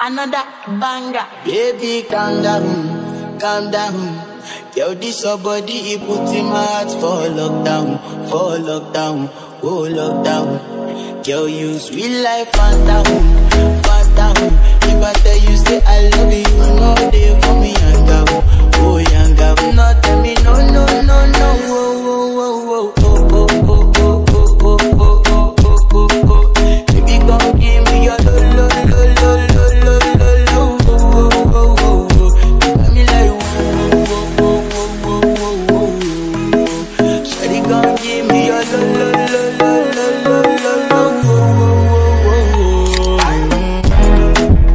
another banger. Baby, calm down, calm down. Yo, this your body, it put in my heart for lockdown, for lockdown, oh lockdown. Yo, you sweet life, phantom, phantom. If I tell you, say I love you, you know they for me, yanga, oh yanga. No, tell me, no, no, no, no, oh, oh, oh, oh, oh, oh, oh, oh, oh, oh, oh, oh, oh, oh. Baby, come give me your lo, lo, lo, lo, lo, lo, lo, lo, oh, oh, oh, oh, oh. Got me like, oh, oh, oh, oh, oh, oh, oh. Shawty, come give me your lo, lo, lo, lo, lo, lo, lo, lo, oh, oh, oh, oh, oh.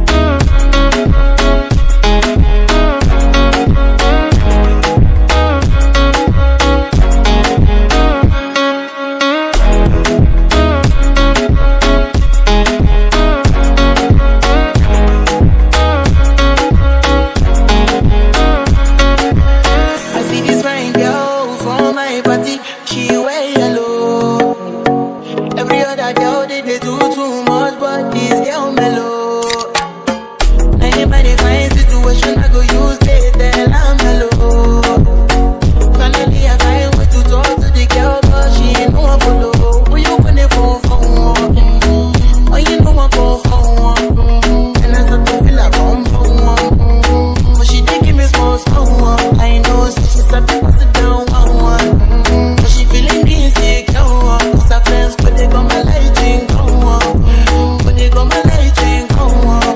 I see this fine girl from my party, she wear yellow. Every other girl they, they do too much, but this girl mellow. Now in my fine situation, I go use they tell I'm mellow. Finally I find way to talk to the girl, but she ain't no one follow. Who you gonna phone for? Mm-hmm. Oh, you know I go for one. Mm-hmm. And I start to feel like bum bum. Mm-hmm. But she dey give me small small one. I know say she's a bit sit down one one. Mm-hmm. But she feeling insecure. one. Cause her friends but they got my light ring go on. Mm-hmm. But they got my light ring go on.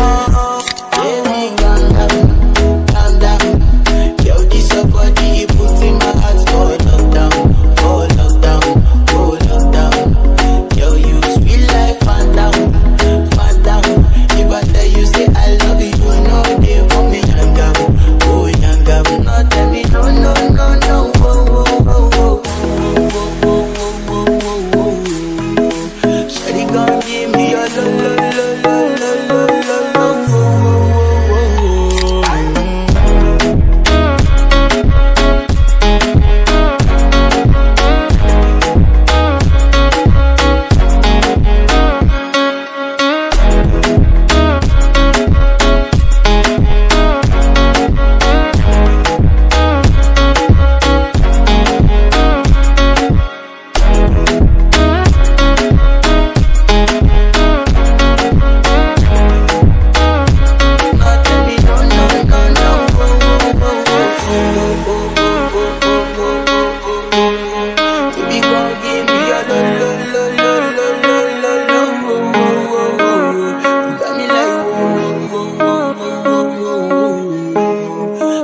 Baby, calm down, calm down. Yo, this your body, it put in my heart for lockdown, for lockdown, for lockdown. Yo, you sweet life, phantom, phantom. If I tell you, say I love you, you know they for me, yanga, oh yanga. No, tell me, no, no, no, no, oh, oh, oh, oh, oh, oh, oh, oh, oh, oh. Shawty gon' give me your lo, lo, lo, lo, lo, lo, lo, lo, oh, oh, oh, oh, oh.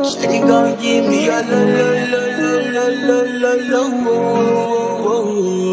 Give me a lo lo lo lo lo lo lo lo